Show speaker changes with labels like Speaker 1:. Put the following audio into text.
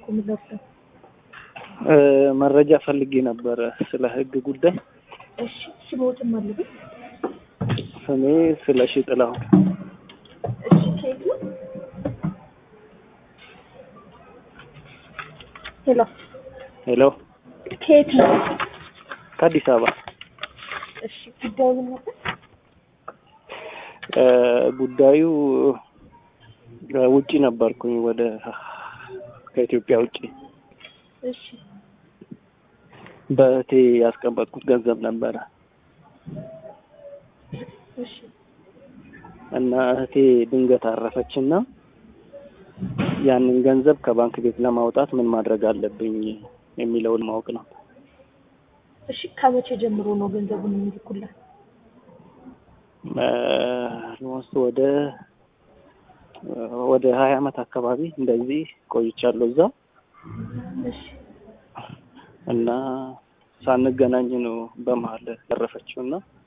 Speaker 1: የምለብሰው?
Speaker 2: እ መረጃ ፈልጌ ነበረ ስለ ህግ ጉዳይ።
Speaker 1: እሺ ስሞትም አለብኝ።
Speaker 2: ስሜ ስለሺ ጥላሁን።
Speaker 1: እሺ ከየት ነው? ሄሎ
Speaker 2: ሄሎ፣
Speaker 1: ከየት ነው?
Speaker 2: ከአዲስ አበባ።
Speaker 1: እሺ ጉዳዩ ምን ነበር?
Speaker 2: እ ጉዳዩ እ ውጪ ነበርኩኝ ወደ ከኢትዮጵያ ውጪ
Speaker 1: እሺ
Speaker 2: በእህቴ ያስቀመጥኩት ገንዘብ ነበረ
Speaker 1: እሺ
Speaker 2: እና እህቴ ድንገት አረፈችና ያንን ገንዘብ ከባንክ ቤት ለማውጣት ምን ማድረግ አለብኝ የሚለውን ማወቅ ነው።
Speaker 1: እሺ ከመቼ ጀምሮ ነው ገንዘቡን የሚልኩላት?
Speaker 2: ኦልሞስት ወደ ወደ ሀያ አመት አካባቢ እንደዚህ ቆይቻለሁ እዛ
Speaker 1: እሺ
Speaker 2: እና ሳንገናኝ ነው በመሀል ያረፈችው እና